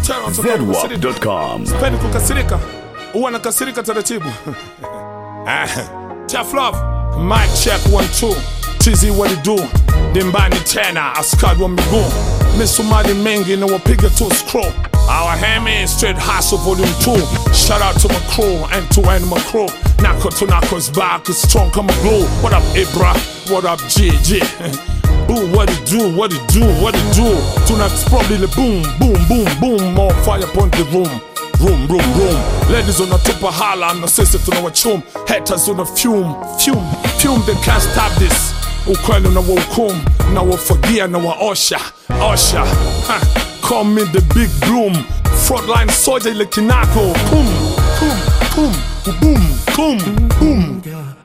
Terrence, kukasirika. zedwap.com. Sipendi kukasirika, huwa nakasirika taratibu. Ah, Tough love, mic check one two. Tizi what it do? Dimbani tena, askari wa miguu. Misumari mengi na wapiga tu scroll. Our Hemi straight hustle volume 2 Shout out to my crew and to animal crew Nako to Nako's back is strong come glue What up Ibra? What up GG? Ooh, what it do, what it do, what it do Tonight's probably the boom, boom, boom, boom More fire upon the room Room, room, room Ladies on the top of holla na sisi tunawachum Haters on the fume, fume, fume They can't stop this Ukweli na wahukum Na wafagia na waosha, osha ha. Call me the big bloom Frontline soldier ile kinako Pum, pum, pum, boom, boom, boom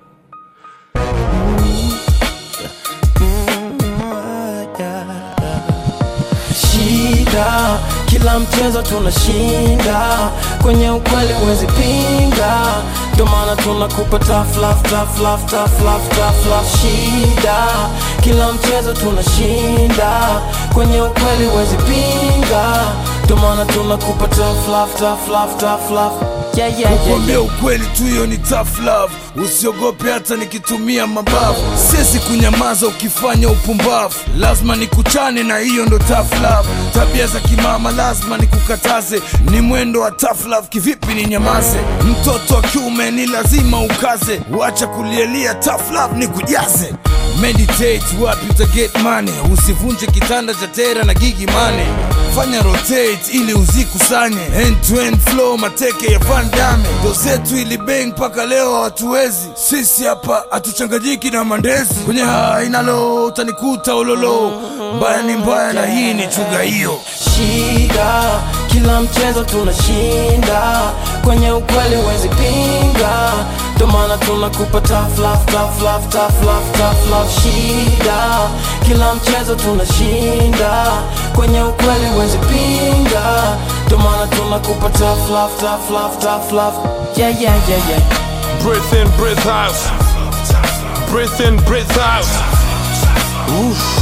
shida kila mchezo tunashinda kwenye ukweli huwezi pinga ndo maana tunakupa tough love, tough love, tough love, tough love. shida kila mchezo tunashinda kwenye ukweli huwezi pinga ndo maana tunakupa tough love, tough love, tough love. Yeah, yeah, yeah, Kuambia yeah. ukweli tu hiyo ni tough love usiogope hata nikitumia mabavu siwezi kunyamaza ukifanya upumbavu lazima nikuchane na hiyo ndo tough love tabia za kimama lazima nikukataze ni mwendo wa tough love kivipi ni nyamaze mtoto wa kiume ni lazima ukaze wacha kulielia tough love ni kujaze meditate wapi uta get money usivunje kitanda cha tera na gigi mane fanya rotate ili uzikusanye end to end flow mateke ya Van Damme ndo zetu ili bang mpaka leo hatuwezi sisi hapa hatuchanganyiki na mandezi kwenye hainalo utanikuta ulolo mbaya ni mbaya na hii ni chuga hiyo shida kila mchezo tunashinda kwenye ukweli huwezi pinga ndo maana tunakupa tough love, tough love, tough love, tough love. shida kila mchezo tunashinda kwenye ukweli huwezi pinga ndo maana tunakupa tough love, tough love, tough love. yeah, yeah, yeah, yeah. Breathe in, breathe out. Breathe in, breathe out. Oof.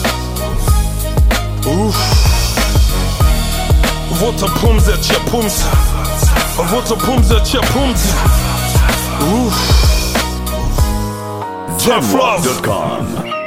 Oof. Vuta pumzi, achia pumzi. Vuta pumzi, achia pumzi. Oof. Tough love. zedwap.com.